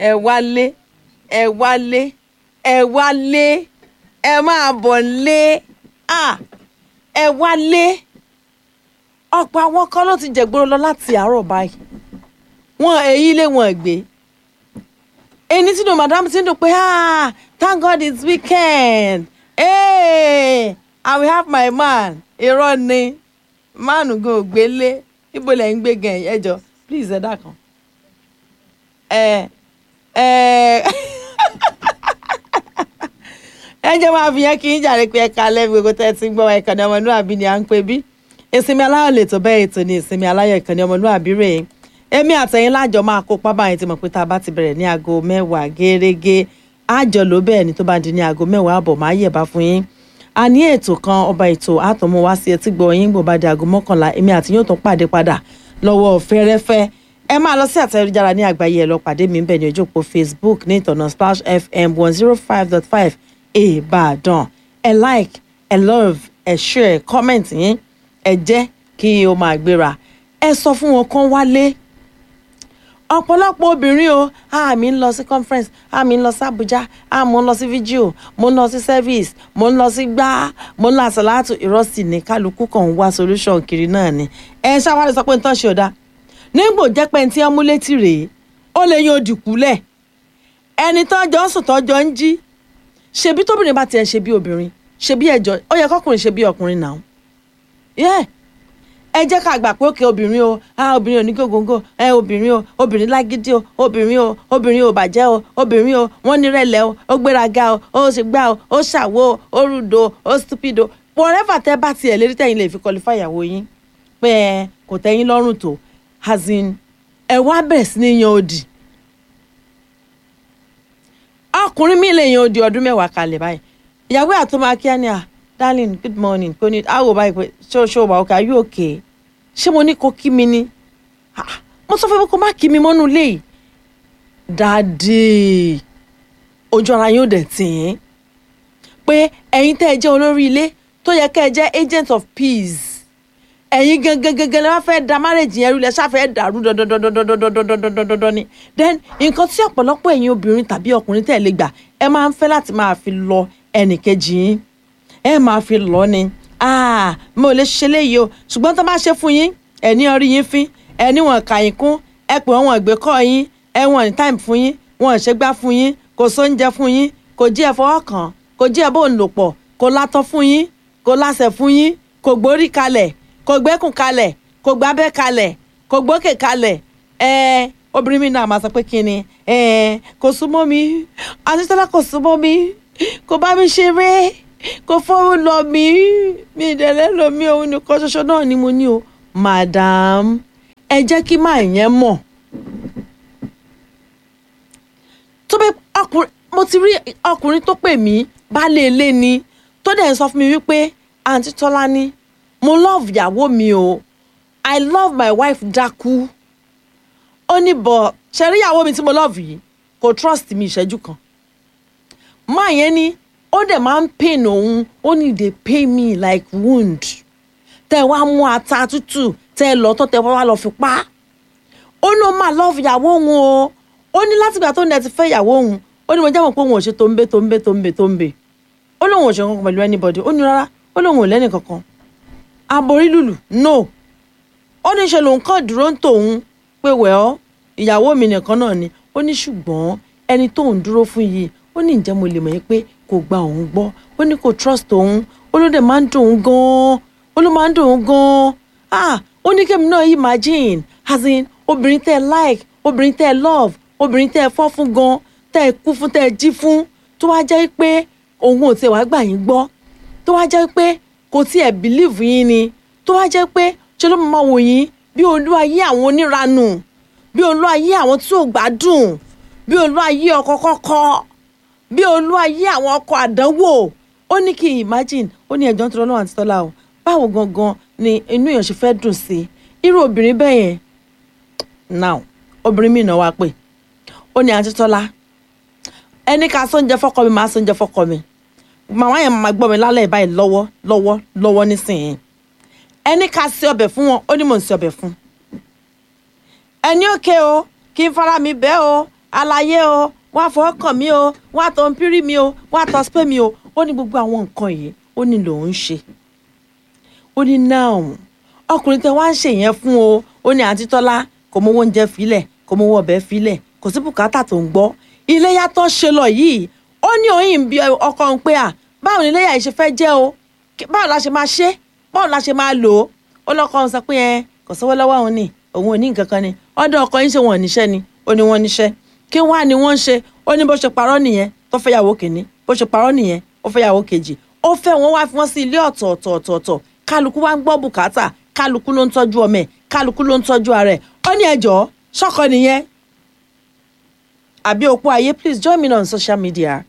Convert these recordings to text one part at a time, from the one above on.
ẹ wálé ẹ wálé ẹ wálé ẹ máa bọ̀ lé ah ẹ wálé ọ̀pọ̀ àwọn kan ló ti jẹ̀gbọ́n lọ láti àárọ̀ báyìí wọn èyí lé wọn gbé ẹni tí nu madam ti ń dùn pé ah thank god it's weekend hey, i will have my man irọ́ ni mánu gan ò gbélé ibo lẹ̀ ń gbé gan ẹ jọ please ẹ dákan ẹ ẹ ẹ jẹ́ máa fi yẹn kí n jàre pé ẹ̀ka lẹ́bi gbogbo tẹ́ ẹ ti ń gbọ́ ìkànnì ọmọlúwàbí ni à ń pè bí ìsinmi aláyọ̀ lè tó bẹ́ẹ̀ ètò ní ìsinmi aláyọ̀ ìkànnì ọmọlúwàbí rèé èmi àtẹ̀yìn lájọ máa kópa báyìí ti mọ̀ pé tá a bá ti bẹ̀rẹ̀ ní aago mẹ́wàá gẹ́rẹ́gẹ́ àjọ ló bẹ́ẹ̀ ni tó bá di ní aago mẹ́wàá àbọ̀ máa yẹ̀ bá fún yín a ní ètò kan ọba ètò àtọ̀mú wá sí etí gbọ́ yín gbọ́ bá di aago mọ́kànlá èmi àti yóò tún pàdé padà lọ́wọ́ fẹ́rẹ́fẹ́ ẹ máa lọ sí àtẹ̀jára ní àgbáyé ẹ lọ pàdé mi bẹ́ẹ̀ ní ojú òpó Facebook ní ìtọ̀nà Splash FM one zero five dot five Ìbàdàn ẹ like ẹ love ẹ share comment yín ẹ jẹ́ kí o máa gbéra ẹ sọ fún wọn kán wálé ọ̀pọ̀lọpọ̀ obìnrin o àmì ń lọ sí conference àmì ń lọ sí Abuja àmì ń lọ sí video mo ń lọ sí service mo ń lọ sí gbá mo ń lọ àsàlátù ìrọ́sì ní kálukú kan ń wá solution kiri náà ni ẹ ṣáwárí sọ pé nǹkan ṣe ọ̀dà nígbò jẹ́ pé tí wọ́n mú létí rèé ó lè yan òdìkúlẹ̀ ẹni tó jọ ń sùn tó jọ ń jí ṣebí tóbìnrin bá tiẹ̀ ṣe bí obìnrin ṣebí ẹjọ́ ó yẹ kọkùnrin ṣe bí ọkùnrin náà yeah ẹ jẹ́ ká gbà pé òkè obìnrin o ah obìnrin ò ní gògóńgò ẹ obìnrin o obìnrin lágídí o obìnrin o obìnrin ò bàjẹ́ o obìnrin o wọ́n nírẹ̀lẹ̀ o ó gbéraga o ó ṣe gbá o ó ṣàwo o ó rúdo o ó stupido whatever tẹ́ bá tiẹ̀ lérí tẹ̀yìn lè fi qualify ìyàwó yín pé ẹ kò tẹ́yìn lọ́rùn tó as in ẹ wá bẹ̀rẹ̀ sí ní yan odi ọkùnrin mi lè yan odi ọdún mẹ́wàá kalẹ̀ báyìí ìyàwó àtọmọ akíá ni à darling good morning kò ní àwò báyìí pé ṣé o ṣé o wà okay are you okay ṣé mo ní kó kí mi ni mo sọ fún mi kó má kí mi mọ́nú ilé yìí dáàdì ojú ara yóò dẹ̀ tì í pé ẹ̀yin tẹ́ ẹ jẹ́ olórí ilé tó yẹ kẹ́ ẹ jẹ́ agent of peace ẹ̀yin gangan gangan lè wá fẹ́ da marriage yẹn rú lẹ ṣáfẹ́ dàrú dandandandandandandandandandandan ni then nǹkan tí ọ̀pọ̀lọpọ̀ ẹ̀yin obìnrin tàbí ọkùnrin tẹ̀ lè gbà ẹ máa ń fẹ́ láti máa fi lọ ẹnìkejì yín ẹ máa fi lọ ni ah mo lè ṣe léyìí o ṣùgbọ́n tó bá ṣe fún yín ẹ ní orí yín fín ẹ ní wọn kà yín kún ẹ pè wọn ìgbé kọ́ yín ẹ wọn ní time fún yín wọn ṣe gbá fún yín kò sóúnjẹ fún yín kò jí ẹ fọwọ́ kàn kò jí ẹ bó ń lò pọ̀ kò látọ̀ fún yín kò láṣẹ fún yín kò gbórí kalẹ̀ kò gbẹ́kùn kalẹ̀ kò gbábẹ́ kalẹ̀ kò gbókè kalẹ̀ ẹ obìnrin mi náà máa sọ pé kí ni ẹ kò súnmọ́ mi àtúntàlá kò súnmọ́ mi kò bá mi ṣeré kò fọwọ́ lọ mí mi ìdẹ̀lẹ́ lọ mí òun nìkan ṣoṣo náà ni mo ní o madam ẹ jẹ́ kí máa yẹn mọ̀ tó bẹ ọkùnrin mo ti rí ọkùnrin tó pè mí baálé ilé ni tó dẹ̀ ń sọ fún mi wípé àǹtí tọ́lá ní mo love ìyàwó mi o i love my wife dákú ó ní bọ̀ ṣe rí ìyàwó mi tí mo love yìí kò trust mi ìṣẹ́jú kan máa yẹn ni ó dẹ̀ máa ń pain òun ó ní dey pain me like wound tẹ wá mú ata tútù tẹ lọ tó tẹ wá lọ fi pa ó ní ó máa love ìyàwó òun o ó ní látìgbà tó ń dẹ ti fẹ́ ìyàwó òun ó ní mo jẹ́ mọ̀ pé òun ò ṣe tó ń bẹ tó ń bẹ tó ń bẹ tó ń bẹ ó lóun ò ṣe kankan pẹ̀lú anybody ó ní rárá ó lóun ò lẹ́nì kankan aborí lùlù no ó ní ṣe lòun kàn dúró ń tòun pé wẹ́ọ́ ìyàwó mi nìkan náà ni ó ní ṣùgbọ́n ẹni tóun dúró fún yìí ó ní ǹjẹ́ mo lè mọ̀ yín pé kò gba òun gbọ́ ó ní kò trust òun ó ló dẹ̀ máa ń dùn òun gan-an ó ló máa ń dùn òun gan-an ah ó ní kémi náà imagine as in obìnrin tẹ́ ẹ like obìnrin tẹ́ ẹ love obìnrin tẹ́ ẹ fọ́ fún gan tẹ́ ẹ kú fún tẹ́ ẹ jí fún tó wá jẹ́ pé òun ò tiẹ̀ wá gbà yín gbọ́ tó wá jẹ́ pé kò tiẹ̀ believe yín ni tó wá jẹ́ pé ṣé ló máa wò yín bí olú ayé àwọn oníranù bí olú ayé àwọn tí ò gbádùn bí olú ayé ọkọ kọ́kọ́ bí olú ayé àwọn ọkọ àdánwò ó ní kí imagine ó ní ẹjọ́ ń tọrọ náà àti tọ́lá o báwo gangan ni inú èèyàn ṣe fẹ́ dùn sí irú obìnrin bẹ́ẹ̀ yẹn now obìnrin mi náà wá pè ó ní àti tọ́lá ẹni ká sóúnjẹ fọ́kọ mi máa sóúnjẹ fọ́kọ mi màmá yẹn máa gbọ́ mi lálẹ́ báyìí lọ́wọ́ lọ́wọ́ lọ́wọ́ nísìnyí ẹni ká sí ọbẹ̀ fún wọn ó ní mò ń sí ọbẹ̀ fún ẹni òkè o kí n fara mi bẹ́ o àlàyé o wọ́n á fọwọ́ kàn mí o wọ́n á tọ́ ń pírí mi o wọ́n á tọ́ spé mi o ó ní gbogbo àwọn nǹkan yìí ó ní lòun ń ṣe ó ní náà ọkùnrin tẹ wá ń ṣe yẹn fún o ó ní àǹtí tọ́lá kò mówó oúnjẹ filẹ̀ kò mówó ọbẹ̀ filẹ̀ kò sí bùkátà tó ń gbọ́ iléyà tó ṣe lọ yìí ó ní òyìn bí ọkọ ń pé à báwo ni iléyà yìí ṣe fẹ́ jẹ́ o báwo la ṣe máa ṣe báwo la ṣe máa lò ó ó lọ́kọ ń sọ pé ẹ kò sówó lọ́wọ́ òun ni òun ò ní nǹkan kan ni ọ̀dọ̀ ọkọ yín ṣe wọ́n níṣẹ́ ni ó ní wọ́n níṣẹ́ kí wọ́n á ní wọ́n ń ṣe ó ní bó ṣe parọ́ nìyẹn tó fẹ́ yàwó kìíní bó ṣe parọ́ nìyẹn ó fẹ́ yàwó kejì ó fẹ́ wọn wá fi wọ́n sí ilé ọ̀tọ̀ọ̀tọ̀ọ̀tọ̀ kálukú wá ń gbọ́ bùkátà kálukú ló ń tọ́jú ọmọ ẹ̀ kálukú ló ń tọ́jú ara ẹ̀ ó ní ẹjọ́ ṣọ́kọ nìyẹn àbí òpó ayé please join me on social media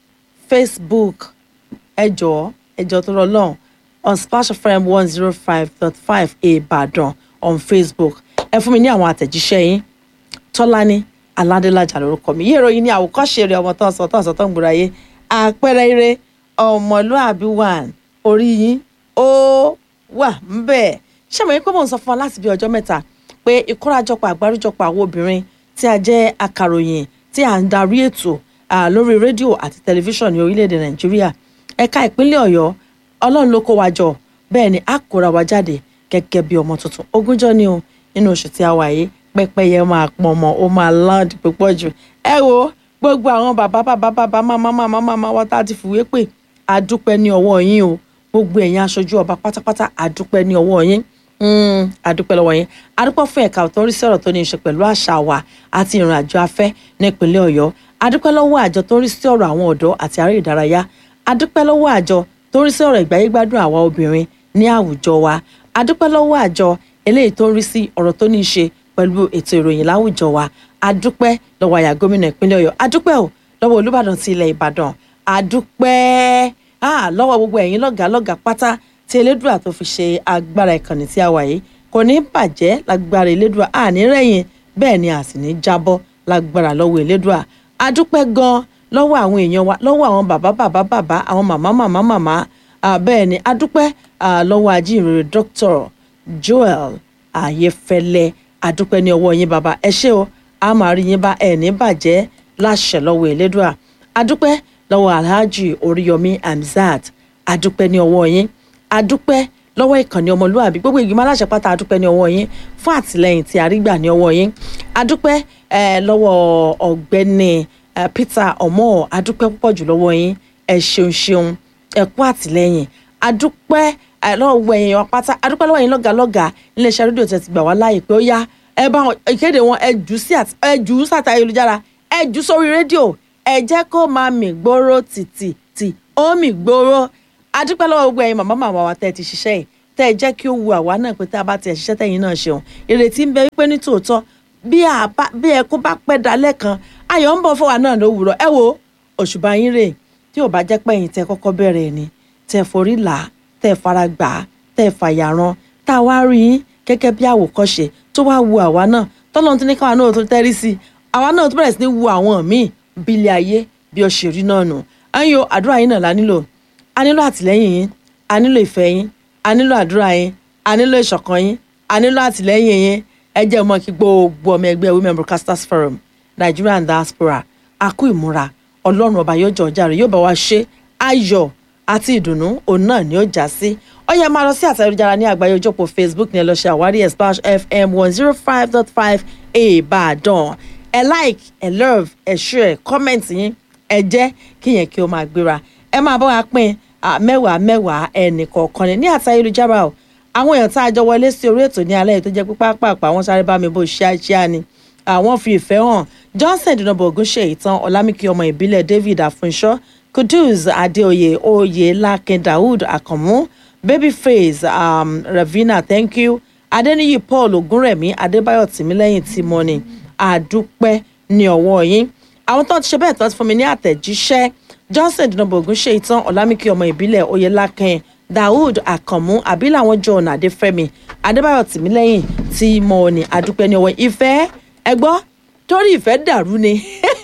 facebook ẹjọ́ ẹjọ́ tó rọ lọ́hùn on splash fm one zero five dot five ìbàdàn on facebook ẹ fún mi ní àwọn àtẹ̀jíṣẹ́ yín tọ́lání aládélájà lórúkọ mi yé ìròyìn ní àwòkọ́ṣe rẹ̀ ọmọ tó ń sọ tó ń sọ tó ń gbúra yé àpẹẹrẹ eré ọmọlúàbí wà orí yín ó wà ń bẹ̀ ṣé mo yẹ pé mò ń sọ fún wa láti bí ọjọ́ mẹ́ta pé ìkórajọpọ̀ àgbáríjọpọ̀ àwọn obìnrin tí a jẹ́ akàròyìn tí a ń darí ètò lórí rédíò àti tẹlifíṣàn ní orílẹ̀-èdè nàìjíríà ẹ̀ka ìpínlẹ̀ ọ̀yọ́ ọlọ́run ló kó wa jọ bẹ́ẹ̀ ni a kóra wa jáde gẹ́gẹ́ bí ọmọ tuntun ogúnjọ́ ni o nínú oṣù tí a wà yìí pẹ́pẹ́yẹ máa pọn ọmọ ó máa loud púpọ̀ jù ẹ wo gbogbo àwọn bàbá bàbá bàbá máma máma máma wá tá a ti fìwé pè àdúpẹ́ ní ọwọ́ yín o gbogbo ẹ̀yin aṣojú ọba pátápátá àdúpẹ́ ní ọwọ́ yín àdúpẹ́ lọ́wọ́ yín àdúpẹ́ fún ẹ̀ka tó ń rí sí ọ̀rọ̀ tó ní í ṣe pẹ̀lú àṣà wa àti ìrìn àjò afẹ́ nípínlẹ̀ ọ̀yọ́ àdúpẹ́ lọ́wọ́ àjọ tó ń rí sí ọ̀rọ̀ àwọn ọ̀dọ́ àti aré ìdárayá àdúpẹ́ lọ́wọ́ àjọ tó ń rí sí ọ̀rọ̀ ìgbáyégbádùn àwa obìnrin ní àwùjọ wa àdúpẹ́ lọ́wọ́ àjọ eléyìí tó ń rí sí ọ̀rọ̀ tó ní í ṣe pẹ̀lú ètò ìròyìn láwùjọ wa àdúpẹ́ lọ́wọ́ àyà gómìnà ìpínlẹ̀ ọ̀yọ́ àdúpẹ́ ò lọ́wọ́ olúbàdàn ti ilẹ̀ ìbàdàn àdúpẹ́ lọ́wọ́ gbogbo ẹ̀yin lọ́gàá lọ́gàá pátá tí elédùà tó fi ṣe agbára ìkànnì tí a wà yìí kò ní bàjẹ́ lágbára elédùà àní rẹ̀yìn bẹ́ẹ̀ ni a sì ní jábọ́ lágbára lọ́wọ́ elédùà àdúpẹ́ gan lọ́wọ́ àwọn èèyàn wa lọ́wọ́ àwọn bàbá bàbá bàbá àwọn màmá màmá màmá bẹ́ẹ̀ ni àdúpẹ́ lọ́wọ́ ajínrere Dr. Joel Ayéfẹ́lẹ́ àdúpẹ́ ní ọwọ́ yín bàbá ẹ ṣé o a máa rí yín bá ẹ ní bàjẹ́ láṣẹ lọ́wọ́ elédùà àdúpẹ́ lọ́wọ́ Alhaji Oríyọmí Hamzat àdúpẹ́ ní ọwọ́ yín àdúpẹ́ lọ́wọ́ ìkànnì ọmọlúwàbí gbogbo ìgbìmọ̀ aláṣẹ pátá àdúpẹ́ ní ọwọ́ yín fún àtìlẹyìn tí a rí gbà ní ọwọ́ yín àdúpẹ́ lọ́wọ́ ọ̀gbẹ́ni Peter Omo àdúpẹ́ púpọ̀ jù lọ́wọ́ yín ẹ ṣeun ṣeun ẹ kú àtìlẹyìn àdúpẹ́ lọ́wọ́ ẹ̀yìn pátá àdúpẹ́ lọ́wọ́ yín lọ́gàlọ́gà iléeṣẹ́ rédíò tẹ̀ ti gbà wá láàyè pé ó yá ẹ bá ìkéde wọn ẹ jù sí ẹ jù ú sàtà ayélujára ẹ jù sórí rédíò ẹ jẹ́ kó máa mì gbóró tìtì tì ó mì gbóró adúpẹ́ lọ́wọ́ gbogbo ẹ̀yin màmá màmá wa tẹ́ ẹ ti ṣiṣẹ́ yìí tẹ́ ẹ jẹ́ kí ó wu àwa náà pé tá a bá ti ẹ̀ ṣiṣẹ́ tẹ̀yìn náà ṣeun ìrètí ń bẹ wípé ní tòótọ́ bí ẹkún bá pẹ́ dalẹ́ kan ayọ̀ ń bọ̀ fún wa náà lówùrọ̀ ẹ wo òṣùbà yín rè tí ò bá jẹ́ pé ẹ̀yin tẹ́ kọ́kọ́ bẹ̀rẹ̀ ni tẹ́ forí là á tẹ́ fara gbà á tẹ́ fàyàrán tá a wá rí yín gẹ́gẹ́ bí àwòkọ́ṣe tó wá wu àwa náà tọ́lọ́run ti ní káwa náà tó tẹ́rí sí i àwa náà tó bẹ̀rẹ̀ sí ní wu àwọn míì bílẹ̀ ayé bí ó ṣe rí náà nù ẹ̀yin o àdúrà yín náà la nílò a nílò àtìlẹ́yìn yín a nílò ìfẹ́ yín a nílò àdúrà yín a nílò ìṣọ̀kan yín a nílò àtìlẹ́yìn yín ẹ jẹ́ mọ́ kí gbogbo ọmọ ẹgbẹ́ women broadcasters forum Nigerian diaspora a kú ìmúra ọlọ́run ọba yóò jọ ọjà rẹ̀ yóò bá wa ṣe ayọ̀ àti ìdùnnú òun náà ni ó já sí ó yẹ máa lọ sí àtẹ̀jára ní àgbáyé ojópọ̀ Facebook ní ẹ lọ ṣe àwárí ẹ̀ Splash FM one zero five dot five Ìbàdàn ẹ like ẹ love ẹ share comment yín ẹ jẹ́ kí yẹn kí ó máa gbéra ẹ máa bá wa pín mẹ́wàá mẹ́wàá ẹnì kọ̀ọ̀kan ní ní àti ayélujára o àwọn èèyàn tá a jọ wọlé sí orí ètò ní alẹ́ yìí tó jẹ́ pípa pàápàá wọ́n sáré bá mi bó ṣíáṣíá ni àwọn fi ìfẹ́ hàn Johnson dùnàbọ ògúnṣe ìtàn ọlámìkí ọmọ ìbílẹ̀ David àfúnṣọ Kudus Adéoyè oyè Lákin Daoud Àkànmú Babyface um, Ravina thank you Adéníyì Paul Ògúnrẹ̀mí Adébáyọ̀ Tìmílẹ́yìn Tímọ́ni àdúpẹ́ ní ọwọ́ yín àwọn tó ti ṣe bẹ́ẹ̀ tó ti fún mi ní àtẹ̀jíṣẹ́ Johnson dùnàbọ ògúnṣe ìtàn ọlámìkí ọmọ ìbílẹ̀ oyè Lákin Daoud Àkànmú àbí làwọn John Adéfẹ́mi Adébáyọ̀ Tìmílẹ́yìn Tímọ́ni àdúpẹ́ ní ọwọ́ ìfẹ́ ẹgbọ́ torí ìfẹ́ dàrú ni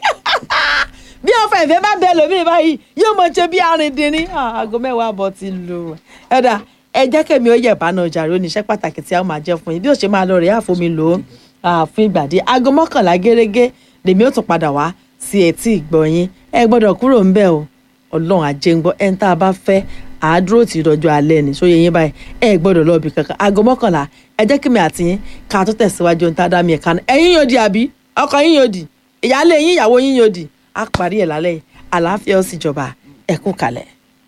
bí ọfọ ìfẹ́ bá bẹ lómi báyìí yóò mọ ṣe bí arìndínní aago mẹ́wàá àbọ̀ ti lù ẹ̀dá ẹ jẹ́ kẹ́mi ó yẹ̀ bánà ọjà rẹ oníṣẹ́ pàtàkì tí a máa jẹ́ fún yín bí ó ṣe máa lọ rẹ̀ àfomi lò ó fún ìgbà díẹ̀ aago mọ́kànlá gẹ́gẹ́ lèmi ó tún padà wá sí etí ìgbọ̀nyín ẹ gbọ́dọ̀ kúrò ń bẹ̀ o ọlọ́run ajé ń gbọ́ ẹni tá a bá fẹ́ àádúró tí ìdọ́jú alẹ́ ni sóye yín báyìí ẹ gbọ́dọ̀ lọ́ọ̀bì kankan aago mọ́kànlá ẹ jẹ́ kí mi àti yín ká tó tẹ̀síwájú ohun tá a dá mi ẹ̀ka náà ẹ̀yin yóò di àbí ọkọ yín yóò di ìyáálé yín ìyàwó yín yóò di á parí ẹ̀ lálẹ́ yìí àlàáfíà ó sì jọba ẹ kú kalẹ̀.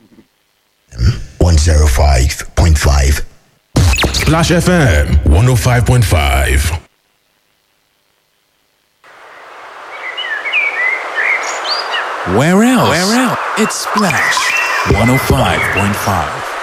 105.5. Splash FM 105.5. Where else? Where else? It's Splash 105.5.